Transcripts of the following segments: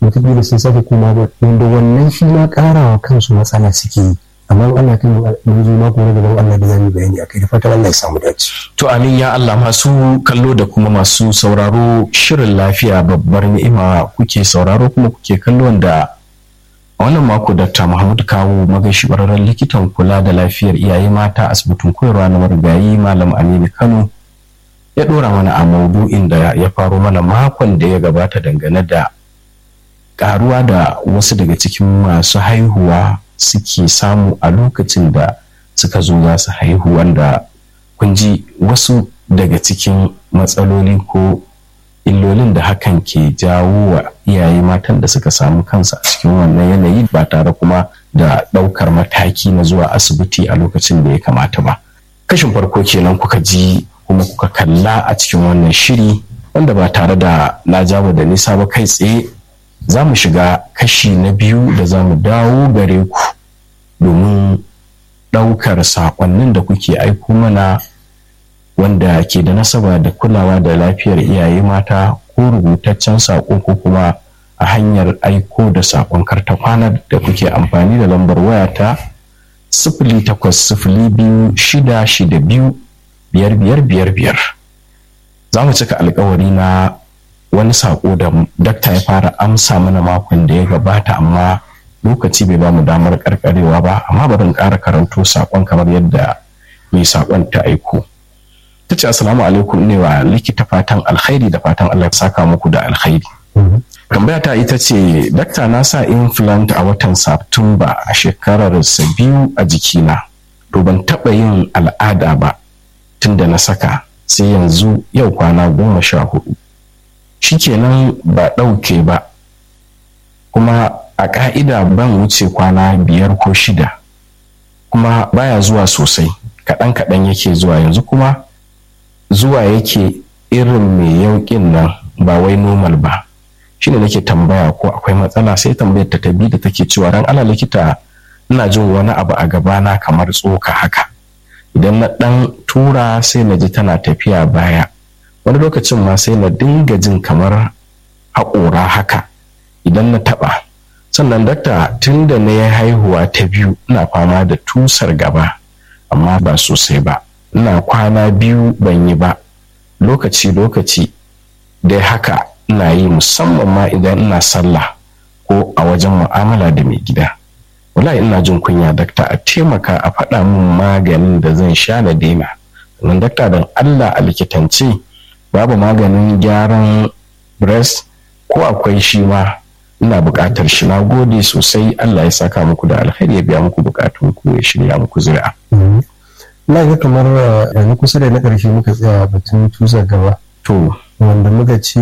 wataƙila sun sake koma ba wanda wannan shi ma ƙarawa kansu matsala suke yi amma Allah kan mun zo mako na gaban Allah da zamu bayani akai da fatan Allah ya samu dace to amin ya Allah masu kallo da kuma masu sauraro shirin lafiya babbar ni'ima kuke sauraro kuma kuke kallo da a wannan mako Dr. Muhammad Kawo magashi ƙwararren likitan kula da lafiyar iyaye mata asibitin koyarwa na marigayi Malam Aminu Kano ya ɗora mana a maudu'in da ya faro mana makon da ya gabata dangane da ƙaruwa da wasu daga cikin masu haihuwa suke samu a lokacin da suka zo za su haihu wanda kun ji wasu daga cikin matsaloli ko illolin da hakan ke jawo wa iyaye matan da suka samu kansu a cikin wannan yanayi ba tare kuma da ɗaukar mataki na zuwa asibiti a lokacin da ya kamata ba kashin farko kenan kuka ji kuma kuka kalla a cikin wannan shiri wanda ba tare da na jawo da nisa ba kai tsaye za mu shiga kashi na biyu da za mu dawo gare ku domin ɗaukar saƙonnin da kuke aiko mana wanda ke da nasaba da kulawa da lafiyar iyaye mata ko rubutaccen saƙo ko kuma a hanyar aiko da saƙon karta kwana da kuke amfani da lambar wayata sifili takwas sifili biyu shida shida biyu biyar biyar biyar biyar za mu cika alkawari na wani saƙo da dakta ya fara amsa mana makon da ya gabata amma lokaci bai ba mu damar karkarewa ba amma bari in ƙara karanto saƙon kamar yadda mai saƙon ta aiko ta ce assalamu alaikum ne wa likita fatan alkhairi da fatan allah ya saka muku da alkhairi tambaya ta ita ce dakta na sa implant a watan satumba a shekarar sa biyu a jikina to ban taɓa yin al'ada ba tun da na saka sai yanzu yau kwana goma sha hudu shikenan ba ɗauke ba kuma a ƙa'ida ban wuce kwana biyar ko shida kuma baya zuwa sosai kaɗan kaɗan yake zuwa yanzu kuma zuwa yake irin mai yauƙin nan ba wai normal ba shine nake tambaya ko akwai matsala sai tambayar ta tabi da take cewa ran ala likita ina jin wani abu a gabana kamar tsoka haka idan na ɗan tura sai na ji tana tafiya baya wani lokacin ma sai na dinga jin kamar haƙora haka idan na taɓa sannan dakta tun da na yi haihuwa ta biyu ina fama da tusar gaba amma ba sosai ba ina kwana biyu ban yi ba lokaci-lokaci dai haka ina yi musamman ma idan ina sallah ko a wajen mu'amala da mai gida wallahi ina jin kunya dakta a taimaka a faɗa min maganin da zan sha na daina sannan dakta don allah a likitance babu maganin gyaran breast ko akwai shi ma ina buƙatar shi na gode sosai allah ya saka muku da alkhairi ya biya muku buƙatun ku ya shirya muku zuri'a na ga kamar na kusa da na ƙarshe muka tsaya batun tusa gaba to wanda muka ce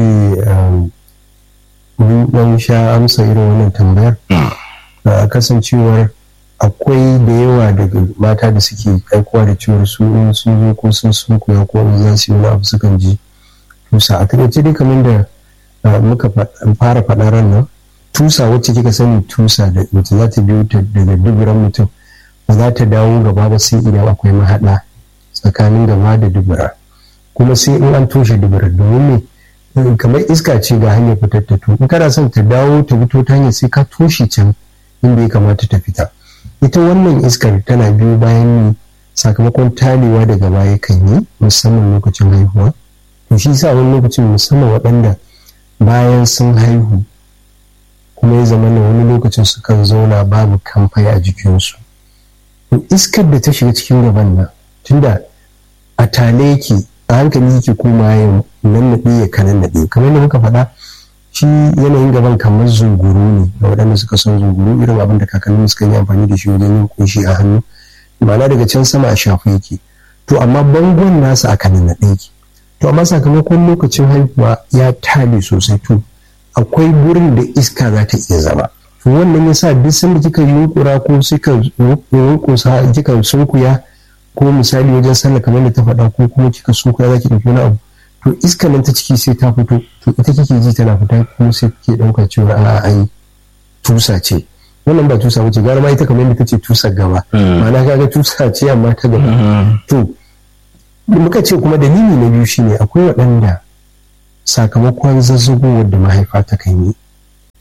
mun sha amsa irin wannan tambayar kasancewar akwai da yawa daga mata da suke aikowa da ciwon su in sun zo ko sun sun koya ko in za su yi wani abu sukan ji tusa a takaice dai kamar da muka fara faɗa ran nan tusa wacce kika sani tusa da wacce za ta biyo ta daga duburan mutum ba za ta dawo gaba ba sai idan akwai mahaɗa tsakanin gaba da dubura kuma sai in an toshe dubura domin ne kamar iska ce ga hanyar fitar ta in kana son ta dawo ta fito ta hanyar sai ka toshe can inda ya kamata ta fita ita wannan iskar tana biyo bayan ne sakamakon talewa daga baya kan yi musamman lokacin haihuwa to shi sa wani lokacin musamman waɗanda bayan sun haihu kuma ya zama wani lokacin sukan zauna babu kamfai a jikinsu to iskar da ta shiga cikin gaban nan tunda a tale yake a hankali yake koma ya nannaɗe ya kanan naɗe kamar da muka faɗa shi yanayin gaban kamar zunguru ne ga waɗanda suka son zunguru irin abin da kakannin suka yi amfani da shi wajen yin kunshi a hannu ma'ana daga can sama a shafu yake to amma bangon nasa a kanan naɗe yake to amma sakamakon lokacin haihuwa ya tale sosai to akwai gurin da iska za ta iya zama to wannan yasa duk sanda kika yunkura ko suka yunkusa kika sunkuya ko misali wajen sallah kamar da ta faɗa ko kuma kika sunkuya za ki ɗauki wani abu to iska nan ta ciki sai ta fito to ita kike ji tana fita kuma sai kike ɗauka cewa a'a ai tusa ce wannan ba tusa bace gara ma ita kamar yadda tace tusa gaba ma'ana kaga tusa ce amma ta gaba to muka ce kuma dalili na biyu shine akwai waɗanda sakamakon zazzagowar da mahaifa ta kan yi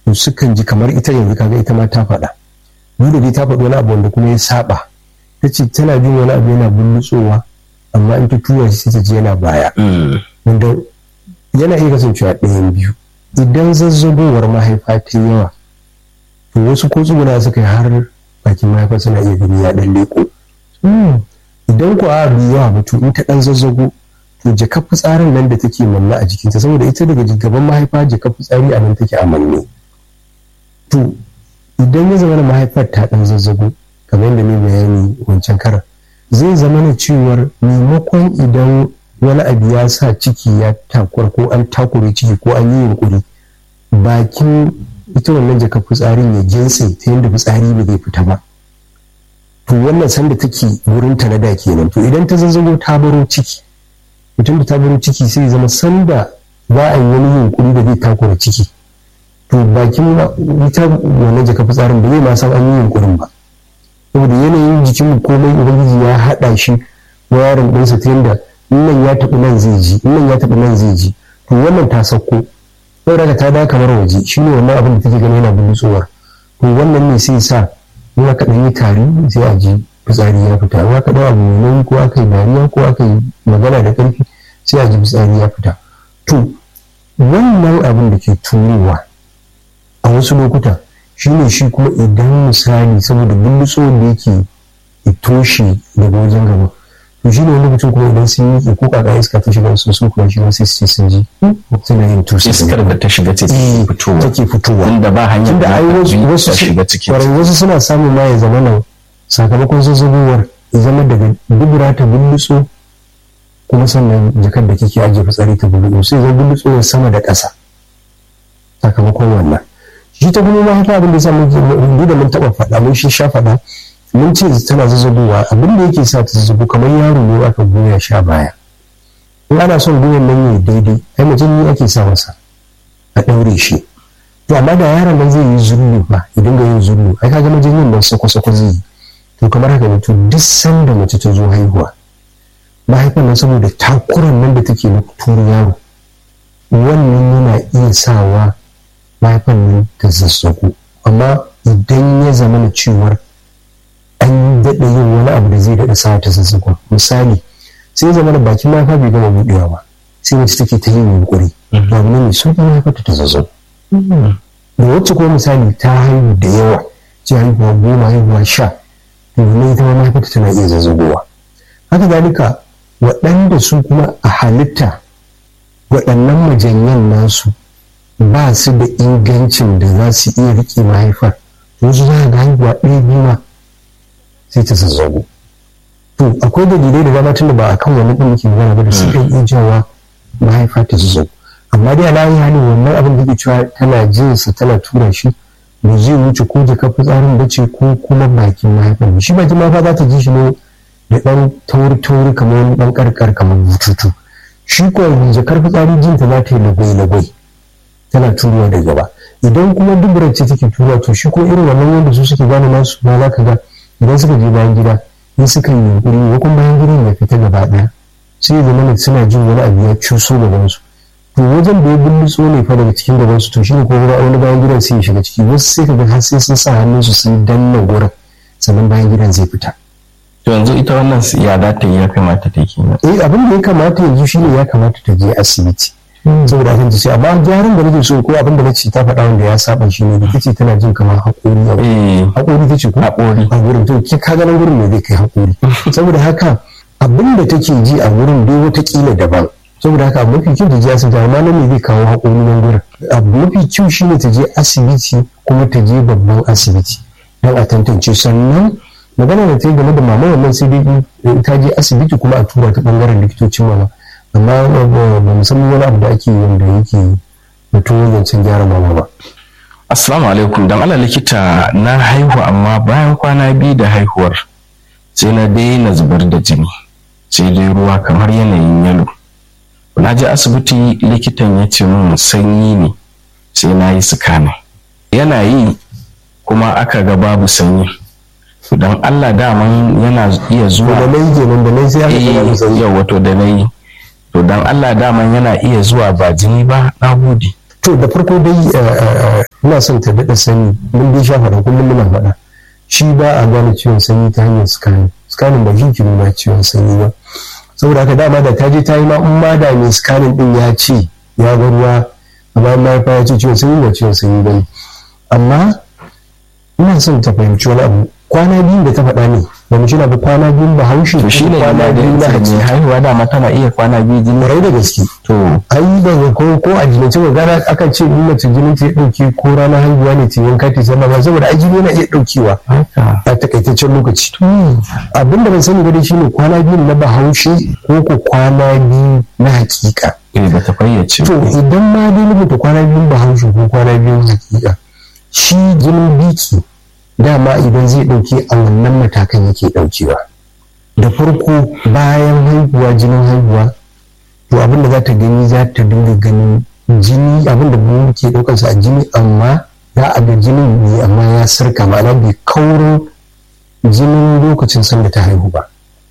to sukan ji kamar ita yanzu kaga ita ma ta faɗa duk da dai ta faɗi wani abu wanda kuma ya saba ta ce tana jin wani abu yana bullutsowa amma in ta tura shi sai ta ji yana baya wanda yana iya kasancewa ɗayan biyu idan zazzagowar mahaifa ta yawa to wasu ko tsuguna suka yi har bakin mahaifa suna iya gani ya ɗan leƙo idan ku a bai yawa ba to in ta ɗan zazzago to jakar fitsarin nan da take manna a jikinta saboda ita daga gaban mahaifa jakar fitsari a nan take a manne to idan ya zama da mahaifar ta ɗan zazzago kamar yadda ne bayani wancan karan zai zama na cewar maimakon idan wani abu ya sa ciki ya takur ko an takure ciki ko an yi yunkuri bakin ita wannan jaka fitsarin ya jinsi ta yadda fitsari ba zai fita ba to wannan sanda take wurin ta na da kenan to idan ta zazzago ta baro ciki mutum da ta baro ciki sai zama sanda za a yi wani yunkuri da zai takura ciki to bakin ita wannan jaka fitsarin ba zai ma san an yi yunkurin ba saboda yanayin jikin komai ubangiji ya haɗa shi wayarin ɗinsa ta yadda nan ya taɓi nan zai ji nan ya taɓi nan zai ji to wannan ta sauko saboda ta da kamar waje shi ne wannan abin da take gani yana bulutsuwar to wannan ne sai sa in aka ɗan yi tari sai a ji fitsari ya fita in aka ɗan abu mai ko aka yi dariya ko aka yi magana da ƙarfi sai a ji fitsari ya fita to wannan abin da ke turowa a wasu lokuta shi ne shi kuma idan misali saboda bulutsuwar da yake toshe daga wajen gaba to shi ne wani mutum kuma idan sun yi ko kaka iska ta shiga su sun kuma shiga sai su ce sun ji suna yin tusa iskar da ta shiga ce fitowa take fitowa inda ba hanyar tunda ai wasu ta shiga ciki wasu suna samun ma ya zama nan sakamakon zazzabowar ya zama daga dubura ta bullutso kuma sannan jakar da kike ajiye fitsari ta bullutso sai zai bullutso sama da ƙasa sakamakon wannan shi ta kuma mahaifa abin da ya sa mun da mun taɓa faɗa mun shi sha faɗa mun ce tana zazzabowa abin da yake sa ta zazzabo kamar yaro ne aka goya sha baya in ana son goyon nan ya daidai ai mutum ne ake sa masa a ɗaure shi to amma da yaron nan zai yi zullu ba idan ga yin zullu ai kaga majinin nan sako-sako zai yi to kamar haka ne to duk sanda mace ta zo haihuwa mahaifan nan saboda takuran nan da take na turu yaro wannan yana iya sawa mahaifan nan ta zazzago amma idan ya zama na cewar an daɗa yin wani abu da zai daɗa sa ta zazzagon misali sai zama da bakin mahaifa bai gama buɗewa ba sai wacce take ta yin yunkuri ba mu ne sun kuma haifar ta zazzago da wacce kuma misali ta haihu da yawa ce haihuwa goma haihuwa sha to ne ita ma mahaifarta tana iya zazzagowa haka zalika waɗanda su kuma a halitta waɗannan majanyan nasu ba su da ingancin da za su iya riƙe mahaifar wasu za ga haihuwa ɗaya biyu ma sai ta zazzago to akwai dalilai da dama tunda ba a kan wani ɗin muke magana ba da suka iya jawa mahaifa ta zazzago amma dai alayi halin wannan abin da ke cewa tana jinsa tana tura shi ba zai wuce ko jaka fitsarin ba ce ko kuma bakin mahaifar shi bakin mahaifa za ta ji shi ne da ɗan tauri-tauri kamar wani ɗan ƙarƙar kamar bututu shi ko jakar fitsari jinta za ta yi lagwai-lagwai tana turuwa da gaba idan kuma duburar ce take turuwa to shi ko irin wannan wanda su suke gane nasu ma za ka ga idan suka je bayan gida in suka yi yunkuri ko kuma bayan gidan ya fita gaba ɗaya sai zama ne suna jin wani abu ya cuso gaban su to wajen da ya bullutso ne fa daga cikin gaban su to shi ne ko wani bayan gidan sai ya shiga ciki wasu sai ka ga har sai sun sa hannunsu sun danna gurin sannan bayan gidan zai fita to yanzu ita wannan ya za ta yi ya kamata ta kenan eh abin da ya kamata yanzu shine ya kamata ta je asibiti saboda kan ta ce amma gyaran da nake so ko abin da nace ta faɗa wanda ya saba shi ne da tace tana jin kamar haƙori a haƙori tace ko haƙori a gurin to ki ka ganin gurin ne zai kai haƙori saboda haka abin da take ji a gurin dai wata kila daban saboda haka abu mafi kyau ta je asibiti amma nan ne zai kawo haƙori nan gurin abu mafi kyau shine ta je asibiti kuma ta je babban asibiti don a tantance sannan magana da ta yi game da mama wannan sai dai ta je asibiti kuma a tura ta bangaren likitocin mama amma ba mu san wani abu da ake wanda yake mutum zancen gyara mama ba. Assalamu alaikum dan Allah likita na haihu amma bayan kwana biyu da haihuwar sai na daina zubar da jini sai dai ruwa kamar yanayin yalo. Na je asibiti likitan ya ce min sanyi ne sai na yi sukana. Yana yi kuma aka ga babu sanyi. don Allah daman yana iya zuwa da nai kenan da nai sai aka ga babu sanyi. Yau wato da nai to dan Allah daman yana iya zuwa ba jini ba na gode to da farko dai ina son ta daɗa sani mun dai sha faɗa kullum muna faɗa shi ba a gane ciwon sanyi ta hanyar scanning scanning ba shi ke nuna ciwon sanyi ba saboda haka dama da ta je ta yi ma in ma da mai scanning din ya ce ya ga ruwa a bayan mahaifa ya ce ciwon sanyi ba ciwon sanyi ba ne amma ina son ta fahimci wani abu kwana biyu da ta faɗa ne ba mu shina ba kwana biyu ba haushi to shi ne kwana yana da biyu na ita haji mai haihuwa dama tana iya kwana biyu jini rai da gaske to ai da ko ko a jinance ba gara akan ce in mace jinin ta ya dauke ko ranar haihuwa ne ta wanka ta zama ba saboda ai jini yana iya daukewa haka a takaitaccen lokaci abin da ban sani ba dai shine kwana biyu na bahaushe ko ko kwana biyu na hakika eh ba ta fayyace to idan ma dai rubuta kwana biyu bahaushe ko kwana biyu na hakika shi jinin biki dama idan zai dauke a wannan matakan yake daukewa da farko bayan haihuwa jinin haihuwa to abin da za ta gani za ta dinga ganin jini abin da mu ke daukarsa a jini amma za a ga jinin ne amma ya sarka ma'ana bai kaurin jinin lokacin sanda ta haihu ba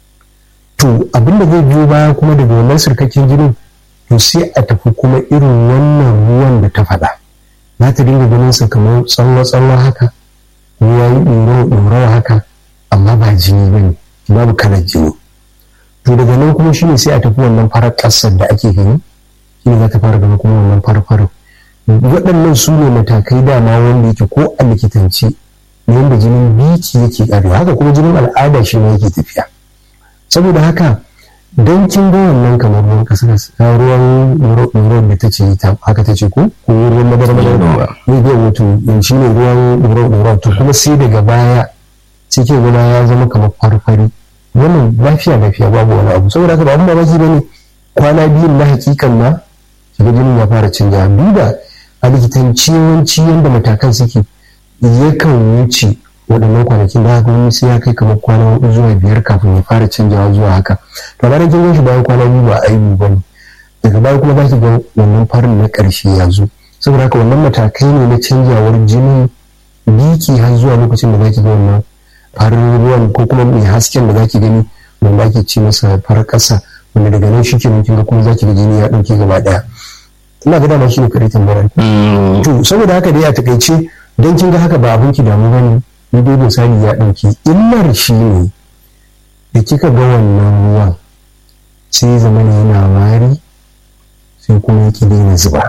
to abin da zai biyo baya kuma daga wannan sarkakken jinin to sai a tafi kuma irin wannan ruwan da ta faɗa za ta dinga ganin sa kamar tsawo-tsawo haka ruwa yi ɗorawa haka amma ba jini ba ne babu kalar jini to daga nan kuma shine sai a tafi wannan farar ƙasar da ake gani shine za ta fara gani kuma wannan farfarin waɗannan su ne matakai dama wanda yake ko a likitance na yadda jinin biki yake ƙarewa haka kuma jinin al'ada shi ne yake tafiya saboda haka don kin ga wannan kamar ruwan ƙasa ruwan ruwan da ta ce ta haka ta ce ko ko ruwan madara madara ne bai wato shi ne ruwan ruwan to kuma sai daga baya sai ke gona ya zama kamar farfari wannan lafiya lafiya babu wani abu saboda haka ba abin mamaki ba ne kwana biyun na hakikan ma shiga jinin ya fara canja duba a likitanci yawanci yadda matakan suke yakan wuce waɗannan kwanakin da haka wani sai ya kai kamar kwana hudu zuwa biyar kafin ya fara canjawa zuwa haka to bayan kin shi bayan kwana biyu ba aibu ba ne daga baya kuma za ki ga wannan farin na ƙarshe ya zo saboda haka wannan matakai ne na canjawar jinin biki har zuwa lokacin da za ki ga wannan farin ruwan ko kuma mai hasken da za ki gani wanda ake ce masa farar ƙasa wanda daga nan shi ke kin ga kuma za ki ga jini ya ɗauke gaba ɗaya ina ga dama shi ne kare tambayar to saboda haka dai a takaice don kin ga haka ba abin ki damu bane ni dai misali ya ɗauki illar shi ne da kika ga wannan ruwan sai zama ne yana wari sai kuma yake daina zuba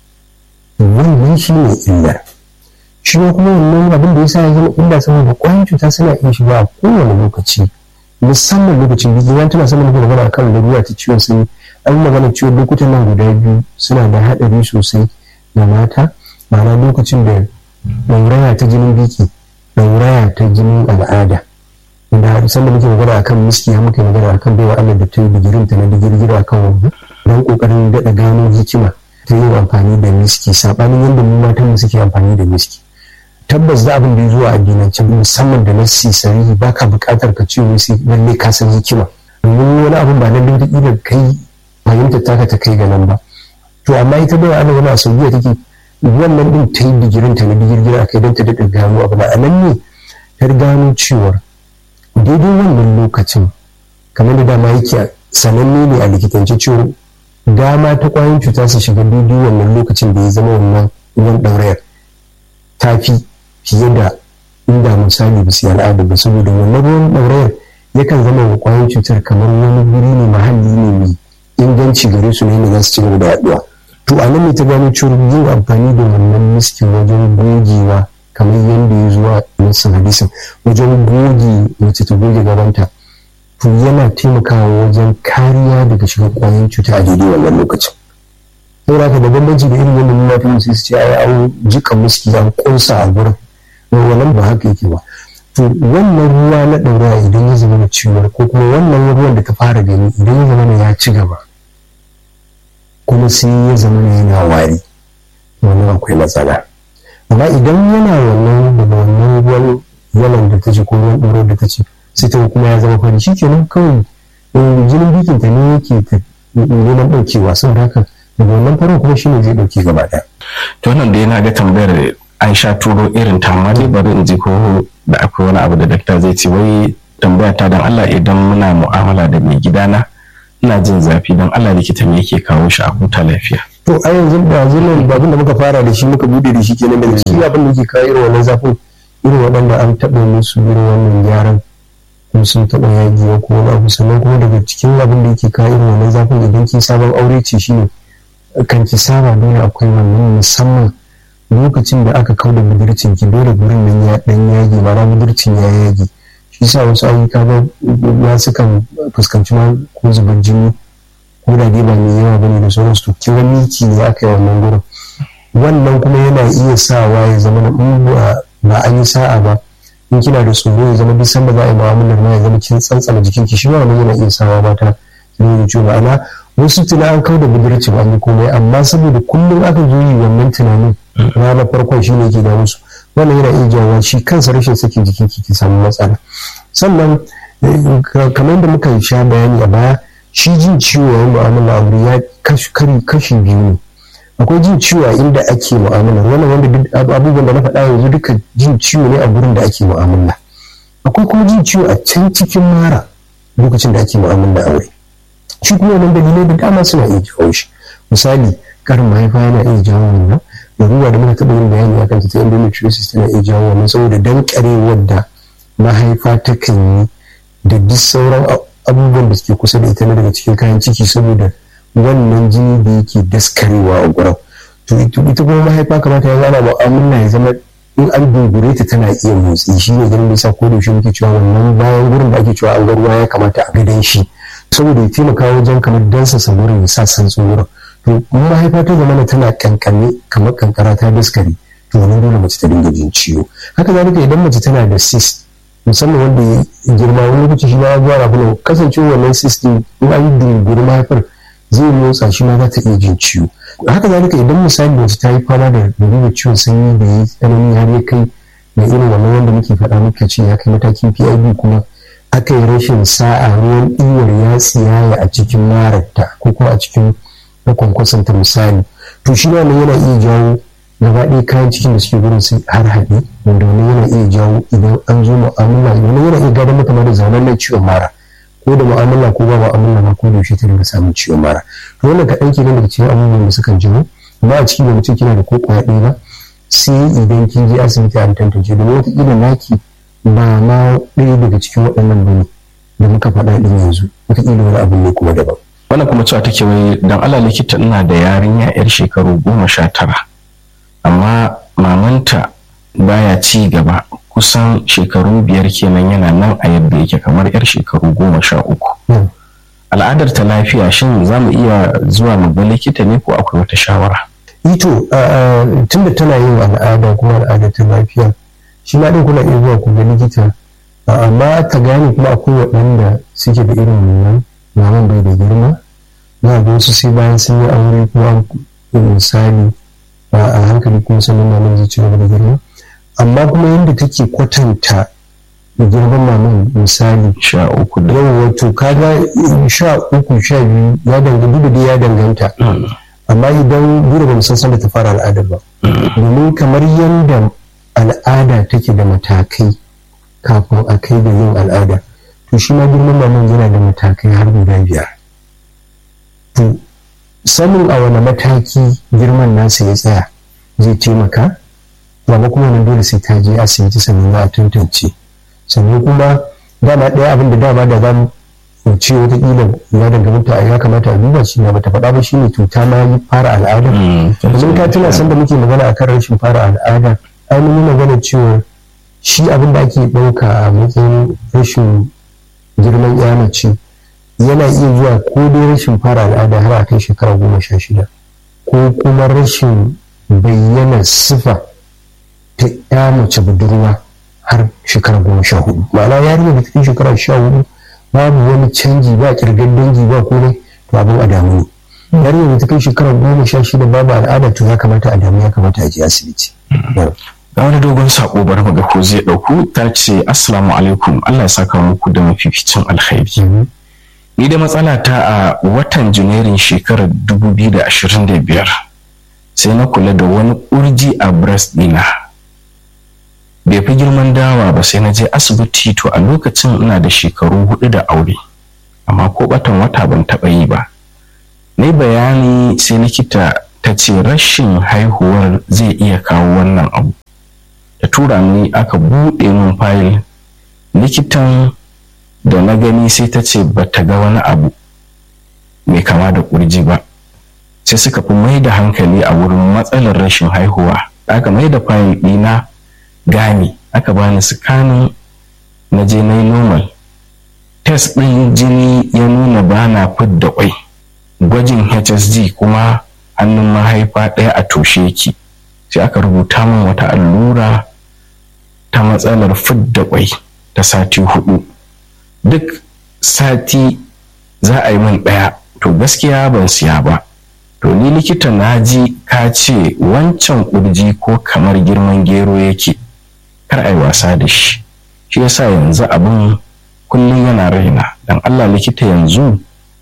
wannan shi ne illar shi ma kuma wannan abin da ya sa ya zama illa saboda ƙwayan cuta suna iya shiga a kowane lokaci musamman lokacin biki wani tana saman magana akan larura ta ciwon sanyi an magana ciwon lokutan nan guda biyu suna da haɗari sosai ga mata ma'ana lokacin da ɗauraya ta jinin biki ɗauraya ta jinin al'ada da sanda muke magana akan miski ya muke magana akan baiwa Allah da ta yi digirin ta na digirgir akan wani don kokarin daɗa gano hikima ta yin amfani da miski saɓanin yadda mu matan mu suke amfani da miski tabbas da abin da ya zuwa addinance musamman da na sisari ba ka buƙatar ka ce wai sai lalle ka san hikima domin wani abin ba lalle da ƙila kai fahimtar taka ta kai ga nan ba to amma ita baiwa Allah wani a saudiya take wannan din ta yi digirin ta na digirgir a kai don ta daɗa gano abu na anan ne ta gano cewar daidai wannan lokacin kamar da dama yake sananne ne a likitance cewa dama ta kwayoyin cuta su shiga daidai wannan lokacin da ya zama wannan ruwan ɗaurayar ta fi fiye da inda misali ba su yi al'ada ba saboda wannan ruwan ɗaurayar yakan zama wa kwayoyin cutar kamar wani guri ne mahalli ne mai inganci gare su ne za su ci gaba da yaduwa to a nan ne ta gano cewa yin amfani da wannan miskin wajen gogewa kamar yadda ya zuwa nasin hadisin wajen goge mace ta goge gabanta to yana taimakawa wajen kariya daga shiga kwayoyin cuta a daidai wannan lokacin saboda haka da bambanci da irin wannan matan sai su ce ai an jika muski an kunsa a gurin wannan ba haka yake ba to wannan ruwa na ɗaura idan ya zama ciwon ko kuma wannan ruwan da ta fara gani idan ya zama ya ci gaba kuma sai ya zama yana wari wannan akwai matsala amma idan yana wannan daga wannan ruwan yalan da ta ce ko ruwan ɗoro da ta ce sai ta kuma ya zama fari shikenan kawai jinin bikin ta ne yake ta neman ɗaukewa saboda haka daga wannan farin kuma shine zai ɗauke gaba ɗaya. to wannan da yana ga tambayar an sha turo irin ta amma dai bari in ji ko da akwai wani abu da dakta zai ce wai tambaya ta dan Allah idan muna mu'amala da mai gidana ina jin zafi don Allah likita me yake kawo shi a huta lafiya to a yanzu da zunan abin da muka fara da shi muka bude da shi kenan daga cikin abin da ke kawo irin wannan zafin irin waɗanda an taɓa musu irin wannan gyaran ko sun taɓa yagiwa ko wani abu sannan kuma daga cikin abin da yake kawo irin wannan zafin idan ki sabon aure ce shine kan ki saba dole akwai wannan musamman lokacin da aka kauda budurcin ki dole gurin nan ya dan yage ma'ana budurcin ya yage shi sa wasu ayyuka ba ya sukan fuskanci ma ko zubar jini ko da dai ba mai yawa bane da sauransu to kiran miki ne aka yi wannan gurin wannan kuma yana iya sawa ya zama na ba an yi sa'a ba in kina da tsoro ya zama duk sanda za a yi mu'amalar ma ya zama kin tsantsana jikin ki shi ma wannan yana iya sawa mata su ne ciwo ma'ana wasu tuna an kau da budurci ba ni komai amma saboda kullum aka zo yi wannan tunanin ranar farkon shi ne ke da musu wannan yana iya jawo shi kansa rashin sakin jikin ki ki samu matsala sannan kamar da muka sha bayani a baya shi jin ciwo yayin mu'amala aure ya kashi biyu ne akwai jin ciwo a inda ake mu'amala wannan wanda duk abubuwan da na faɗa yanzu duka jin ciwo ne a gurin da ake mu'amala akwai kuma jin ciwo a can cikin mara lokacin da ake mu'amala aure shi kuma wannan dalilai da dama suna iya jawo shi misali karin mahaifa yana iya jawo wannan da ruwa da muka taɓa yin bayani akan ta endometriosis tana iya jawo wannan saboda dankarewar da mahaifa takan yi da duk sauran abubuwan da suke kusa da ita na daga cikin kayan ciki saboda wannan jini da yake daskarewa a gurin to ita kuma mahaifa kamata ya zama mu'amala ya zama in an dungure ta tana iya motsi shi ne ganin bisa ko da yaushe muke cewa wannan bayan gurin da ake cewa an ga ruwa ya kamata a gadan shi saboda ya taimaka wajen kamar dansa wurin ya sa san wurin to mahaifa ta zama tana kankane kamar kankara ta daskare to wannan dole mace ta dinga jin ciwo haka zalika idan mace tana da cyst musamman wanda ya girma wani lokaci shi ma ya zuwa rafi kasancewa wannan cyst din in an yi dunguri mahaifar zai motsa shi ma za ta iya jin ciwo haka zalika idan misali mace ta yi fama da da ciwon sanyi da ya tsanani har ya kai da irin wannan wanda muke faɗa muka ce ya kai matakin PID kuma aka yi rashin sa'a ruwan ɗiwar ya tsiyaya a cikin mararta ko kuma a cikin kwankwason ta misali to shi wannan yana iya jawo gaba ɗaya kayan cikin da suke gurin su har haɗe wanda wani yana iya jawo idan an zo mu'amala wani yana iya gadon mata da zaunan ciwon mara ko da mu'amala ko ba mu'amala ma ko da yaushe ta dinga samun ciwon mara to wannan kaɗan kenan daga cikin abubuwan da sukan jawo amma a ciki ba mutum kina da ko kwaya ɗaya ba sai idan kin je asibiti an tantance domin wataƙila naki ba ma ɗaya daga cikin waɗannan bane da muka faɗa ɗin yanzu wataƙila wani abu ne kuma daban. wannan kuma cewa take wai dan Allah likita ina da yarinya yar shekaru goma sha tara amma mamanta baya ci gaba kusan shekaru biyar kenan yana nan a yadda yake kamar yar shekaru goma sha uku al'adar ta lafiya shin za mu iya zuwa mu ga likita ne ko akwai wata shawara ito tunda tana yin al'ada kuma al'adar ta lafiya shi ma ɗin kuna iya zuwa ku ga likita amma ta gane kuma akwai waɗanda suke da irin wannan maman bai da girma za ga wasu sai bayan sun yi aure kuma misali a hankali kuma sannan maman zai ci gaba da girma amma kuma yadda take kwatanta girman maman misali sha uku da yau wato kaga sha uku sha biyu ya danganta da ya danganta amma idan dole ba san sanda ta fara al'adar ba domin kamar yadda al'ada take da matakai kafin a kai da yin al'ada to shi ma girman maman yana da matakai har guda biyar to sanin a wani mataki girman nasa ya tsaya zai taimaka amma kuma nan dole sai ta je asibiti sannan za a tantance sannan kuma dama ɗaya abin da dama da za mu ce wataƙila ya danganta ya kamata a duba shi na bata faɗa ba shine cuta ma yi fara al'ada domin ka tuna san da muke magana akan rashin fara al'ada an yi magana cewa shi abin da ake ɗauka a matsayin rashin girman ya mace yana iya zuwa ko dai rashin fara al'ada har a kai shekara goma sha shida ko kuma rashin bayyana sifa ta ya mace budurwa har shekara goma sha hudu ma'ana yarinya da cikin shekara sha hudu babu wani canji ba kirgar dangi ba komai to abin a damu ne yarinya da cikin shekara goma sha shida babu al'ada to ya kamata a damu ya kamata a je asibiti. ga wani dogon sako bari mu ga ko zai dauku ta ce assalamu alaikum Allah ya saka muku da mafificin alkhairi ni da matsala ta a watan janairun shekarar 2025 sai na kula da wani kurji a breast dina bai fi girman dawa ba sai na je asibiti to a lokacin ina da shekaru hudu da aure amma ko batan wata ban taba yi ba na bayani sai likita ta ce rashin haihuwar zai iya kawo wannan abu ta tura ni aka buɗe min fayil likitan da na gani sai ta ce ba ta ga wani abu mai kama da ƙurji ba sai suka fi mai da hankali a wurin matsalar rashin haihuwa aka mai da fayil ɗina gani aka bani sikanin na je na yi normal test ɗin jini ya nuna ba na fidda kwai gwajin hsg kuma hannun mahaifa ɗaya a toshe yake sai aka rubuta min wata allura ta matsalar fidda kwai ta sati hudu duk sati za a yi min ɗaya to gaskiya ban siya ba to ni likita na ji ka ce wancan kurji ko kamar girman gero yake kar a yi wasa da shi shi yasa yanzu abin kullum yana raina dan allah likita yanzu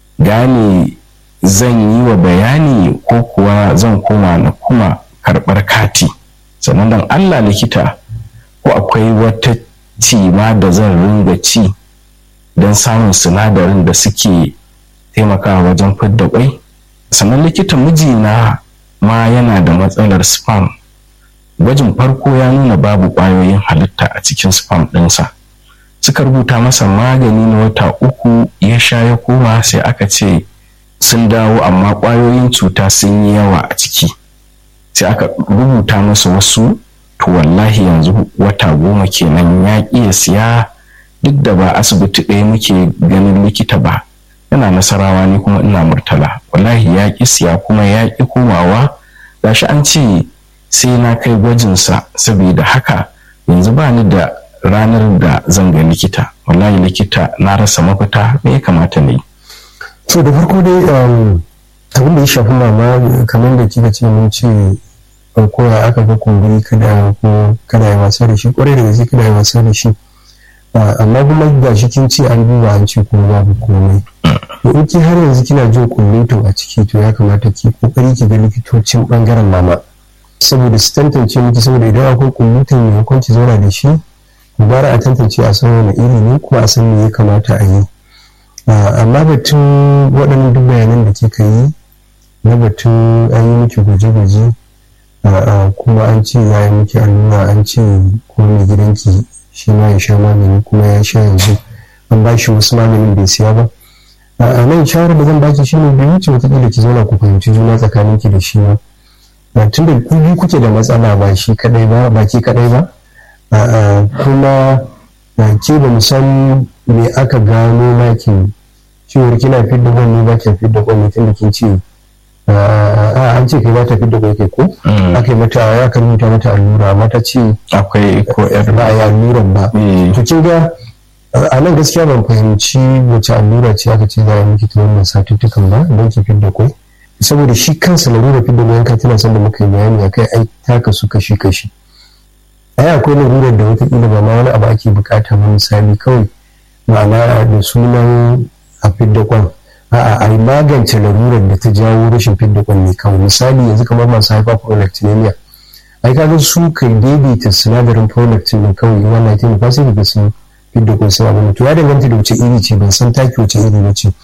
gane zan yi wa bayani ko kuwa zan koma na kuma karɓar kati sannan dan allah likita ko akwai wata cima da zan ringa ci don samun sinadarin da suke taimakawa wajen fidda kwai sannan likita mijina ma yana da matsalar spam gwajin farko ya nuna babu ƙwayoyin halitta a cikin spam ɗinsa suka rubuta masa magani na wata uku ya sha ya koma sai aka ce sun dawo amma ƙwayoyin cuta sun yi yawa a ciki sai aka rubuta masa wasu to wallahi yanzu wata goma kenan ya ƙi siya duk da ba asibiti ɗaya muke ganin likita ba yana nasarawa ni kuma ina murtala wallahi ya ƙi siya kuma ya ƙi komawa gashi an ce sai na kai gwajinsa saboda haka yanzu ba ni da ranar da zan ga likita wallahi likita na rasa mafita me ya kamata ne to da farko dai abin da ya shafi mama kamar da kika ce mun ce ko ya aka ga kumburi kada ko kada ya wasa da shi kwarai da gaske kada ya wasa da shi amma kuma ga shi kin ce an duba an ce kuma babu komai to in ki har yanzu kina jin kullutun a ciki to ya kamata ki kokari ki ga likitocin bangaren mama saboda su tantance miki saboda idan akwai kullutun maimakon ki zauna da shi bara a tantance a san wani iri ne kuma a san me ya kamata a yi amma batun waɗannan duk bayanan da kika yi na batun an yi miki gwaje-gwaje kuma an ce ya yi miki allura an ce ko mai gidanki shi ma ya sha magani kuma ya sha yanzu an ba shi wasu maganin bai siya ba a nan shawarar da zan baki shi ne bai wuce wataƙila ki zauna ku fahimci juna tsakanin ki da shi ba tun da ku biyu kuke da matsala ba shi kadai ba ba ki kadai ba kuma ke ba san me aka gano makin cewar kina fidda gwani ba ki fidda gwani tun da kin ce a an ce kai ba ta fidda gwani kai ko aka yi mata ya kan rubuta mata allura amma ta ce akwai ko yar ba ya alluran ba to kin ga a nan gaskiya ban fahimci wace allura ce aka ce za a miki ta wannan satuttukan ba don ki fidda kwai saboda shi kansa larura fidda kwai ka tana son da muka yi bayani akai ai taka su kashi kashi ai akwai larurar da wataƙila ba ma wani abu ake bukata ba misali kawai ma'ana da sunan a fidda kwan a'a a magance larurar da ta jawo rashin fidda kwan ne kawai misali yanzu kamar masu hyperprolactinemia ai kaga su kai daidaita sinadarin prolactin ne kawai wannan ta nufa sai daga sun fidda kwan sai abin to ya danganta da wace iri ce ban san taki wace iri ba ce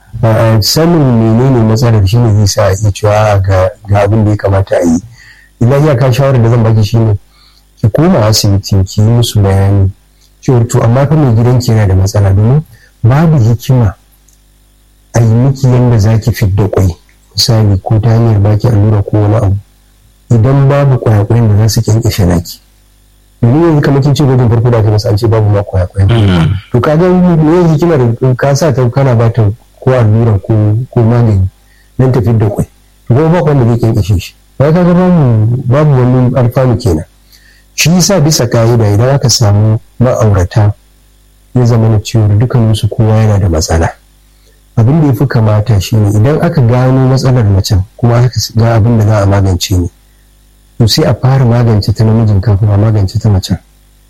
sanin menene matsalar shi ne zai sa a iya cewa ga abin da ya kamata a yi ina iyaka shawarar da zan baki shi ne ki koma asibiti ki yi musu bayani cewar to amma fa mai gidanki yana da matsala domin babu hikima a yi miki yadda za ki fidda kwai misali ko ta hanyar baki allura ko wani abu idan babu kwayakwayen da za su kyankyashe naki domin yanzu kamar kin ce gwajin farko da aka masa an ce babu ma kwayakwayen to ka ga me hikima da ka sa ta kana ba ta ko allura ko ko magani dan ta fidda kwai to kuma ba wanda zai kyankyashe shi ba ka ga babu babu wani alfanu kenan shi yasa bisa ka'ida idan aka samu ma'aurata ya zama na cewa dukkaninsu kowa yana da matsala abin da ya fi kamata shine idan aka gano matsalar macen kuma aka ga abin da za a magance ne to sai a fara magance ta namijin kafin a magance ta macen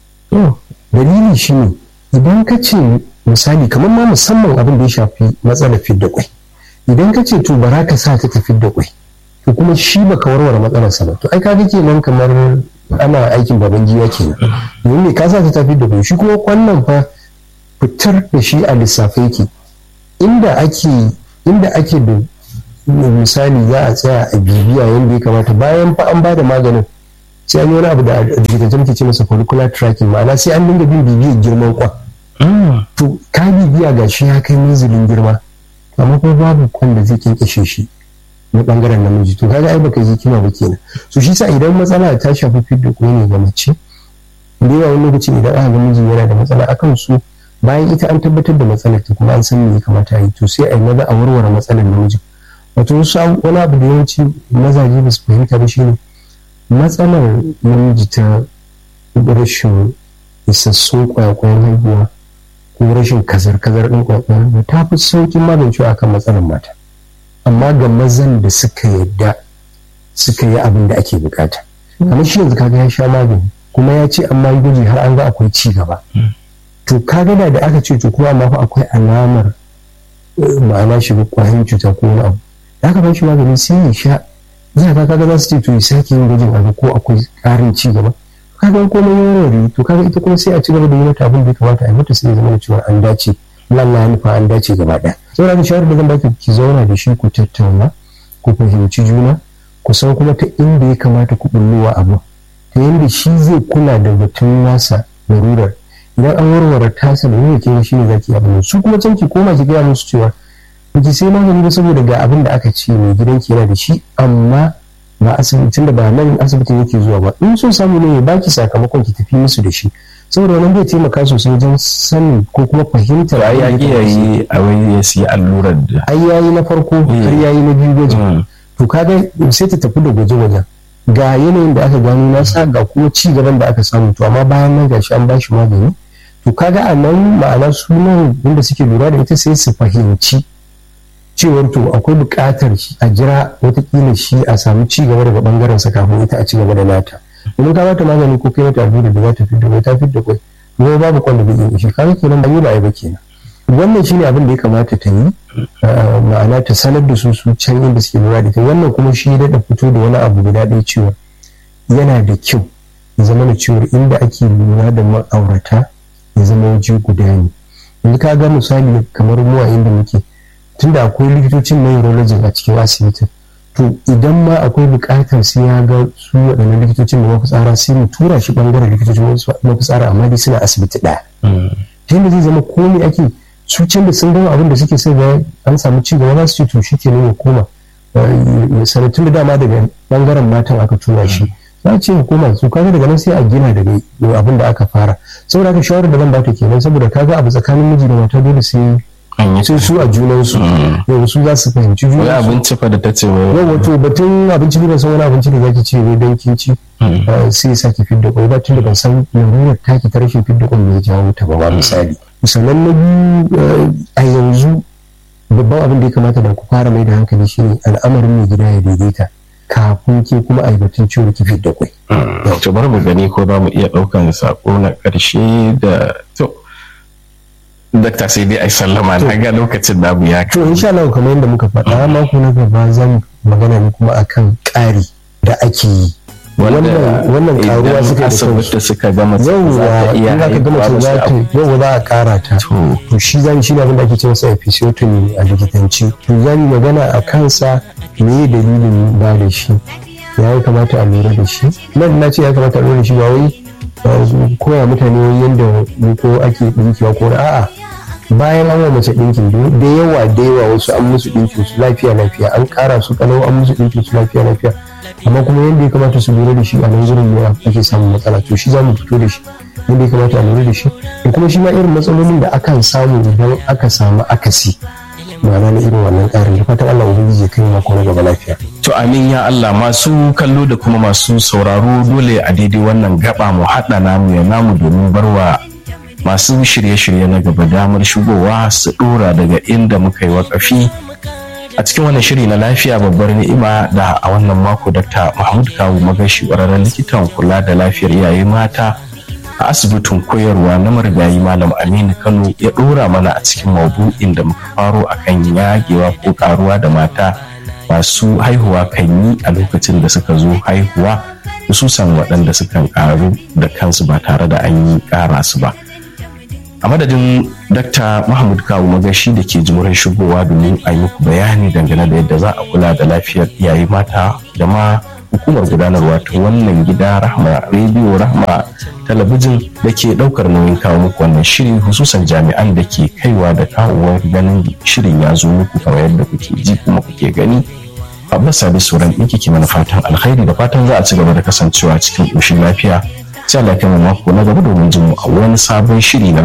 dalili shine idan ka ce misali kamar ma musamman abin da ya shafi matsalar fidda kwai idan ka ce to bara ka sa ta tafi da kwai to kuma shi baka warware matsalarsa ba to ai ka ga kenan kamar ana aikin baban giwa kenan domin me ka sa ta tafi da kwai shi kuma wannan fa fitar da shi a lissafe yake inda ake inda ake da misali za a tsaya a bibiya yadda ya kamata bayan fa an ba da maganin sai an yi wani abu da likitancin muke ce masa follicular tracking ma'ana sai an dinga bin bibiyar girman kwan to ka bibiya ga shi ya kai minzilin girma amma kuma babu kwan da zai kinkashe shi na bangaren namiji to kaga ai baka yi kima ba kenan so shi sa idan matsala ta shafi fidda ko ne ga mace da yawa wani lokacin idan aka ga miji yana da matsala akan su bayan ita an tabbatar da matsalar ta kuma an san me ya kamata a yi to sai a yi maza a warware matsalar namijin wato wasu wani abu da yawanci mazaje ba su fahimta ba shine matsalar namiji ta rashin isassun kwayakwayan haihuwa ko rashin kazar-kazar ɗin kwayakwayan ta fi saukin magancewa akan matsalar mata amma ga mazan da suka yadda suka yi abin da ake bukata kamar shi yanzu kaga ya sha magani kuma ya ce amma yi gwaji har an ga akwai ci gaba to kaga da da aka ce to kuma amma fa akwai alamar ma'ana shiga kwayoyin cuta ko wani abu da aka ba shi magani sai ya sha zai ka kaga za su ce to ya sake yin gwajin abu ko akwai ƙarin ci gaba kaga komai yawan to kaga ita kuma sai a ci gaba da yi mata abin da ya kamata a yi mata sai ya zama da cewa an dace Allah ya nufa an dace gaba ɗaya saboda haka shawarar da zan baki ki zauna da shi ku tattauna ku fahimci juna ku san kuma ta inda ya kamata ku bullowa abu ta yadda shi zai kula da batun nasa larurar idan an warware tasa da yake kenan shine zaki abin su kuma can ki koma ki gaya musu cewa ki sai magani ba saboda ga abin da aka ce mai gidanki yana da shi amma ba asibitin da ba nan asibitin yake zuwa ba in sun samu ne ya baki sakamakon ki tafi musu da shi saboda wannan zai taimaka sosai wajen sanin ko kuma fahimtar ai ya iya yi a wai ya siya allurar da ai yayi na farko har yayi na biyu gwajin to kaga sai ta tafi da gwaje-gwajen ga yanayin da aka gano nasa ga kuma ci gaban da aka samu to amma bayan nan gashi an bashi magani to kaga a nan ma'ana sunan inda suke lura da ita sai su fahimci cewar to akwai buƙatar a jira watakila shi a samu ci gaba daga bangaren sa kafin ita a ci gaba da nata domin ka bata magani ko kai mata allura da za ta fidda kwai ta fidda kwai kuma babu kwan da zai iya ishe kaga kenan ba yi ba ba kenan wannan shine abin da ya kamata ta yi ma'ana ta sanar da su su can inda suke lura da ita wannan kuma shi ya daɗa fito da wani abu guda ɗaya cewa yana da kyau ya zama da cewa inda ake lura da ma'aurata ya zama waje guda ne yanzu ka ga misali kamar mu a inda muke tunda akwai likitocin na urology a cikin asibitin to idan ma akwai buƙatar sai ya ga su waɗannan likitocin da mafitsara sai mu tura shi ɓangaren likitocin mafitsara amma dai suna asibiti ɗaya ta yadda zai zama komai ake su can da sun gama abin da suke sai ga an samu ci gaba za su ce to shi ke ya koma sanatun da dama daga ɓangaren matan aka tura shi za a ce ya koma su kaga daga nan sai a gina daga abin da aka fara saboda haka shawarar da zan bata kenan saboda kaga abu tsakanin miji da mata dole sai sai su a junansu yau su za su fahimci wani junansu abinci fa da ta ce wai yau wato batun abinci ne ban san wani abinci da zaki ce ne don kin ci eh, sai sa ki fidda kwai ba tunda ban san larurar taki ta rashin fidda kwai mai jawo ta ba ba misali sannan na biyu eh, a yanzu babban abin da ya kamata da ku fara mai da hankali shine al'amarin mai gida ya daidaita kafin ke kuma a yi batun ciwo ki fidda kwai to bari mu gani ko za mu iya ɗaukan sako na ƙarshe da to dakta sai dai ai sallama na ga lokacin namu ya to insha Allah kamar yadda muka faɗa mako na gaba zan magana ne kuma akan ƙari da ake yi wannan wannan karuwa suka yi da kansu asibiti suka gama za yauwa ta iya in aka gama haihuwa ce za wasu ta abu. yauwa za a kara ta To. to shi zan shi ne abin da ake cewa sa episiotomy a likitanci to za mu magana a kansa me dalilin ba da shi ya yi kamata a lura da shi nan na ce ya kamata a lura da shi ba wai uh, koya mutane yadda ko ake dinkiwa ko na- a'a bayan an wa mace ɗinkin da yawa da yawa wasu an musu ɗinkin su lafiya lafiya an ƙara su kalau an musu ɗinkin su lafiya lafiya amma kuma yadda ya kamata su lura da shi a nan gurin ne ake samun matsala to shi za mu fito da shi yadda ya kamata a lura da shi da kuma shi ma irin matsalolin da akan samu idan aka samu akasi ma'ana na irin wannan ƙarin da fatan Allah ubangiji ya kai mu mako na gaba lafiya To amin ya Allah masu kallo da kuma masu sauraro dole a daidai wannan gaba mu haɗa namu ya namu domin barwa masu shirye-shirye na gaba damar shigowa su ɗora daga inda muka yi wakafi a cikin wannan shiri na lafiya babbar ni'ima da a wannan mako Dr. Mahmud Kawu magashi ƙwararren likitan kula da lafiyar iyaye mata a asibitin koyarwa na marigayi malam aminu kano ya ɗora mana a cikin maudu'in da muka faro akan yagewa ko karuwa da mata masu haihuwa kan yi a lokacin da suka zo haihuwa hususan waɗanda sukan karu da kansu ba tare da an yi ƙara su ba a a madadin dr mahmud kawu magashi da ke jimurin shigowa domin a yi muku bayani dangane da yadda za a kula da lafiyar iyaye mata da ma hukumar gudanarwa ta wannan gida rahma rediyo rahma talabijin da ke daukar nauyin kawo muku wannan shiri hususan jami'an da ke kaiwa da kawowar ganin shirin ya zo muku kamar yadda kuke ji kuma kuke gani abbas sabi sauran ɗinki ke mana fatan alkhairi da fatan za a ci gaba da kasancewa cikin ƙoshin lafiya sai Allah ya kai mu mako na gaba domin jin mu a wani sabon shiri na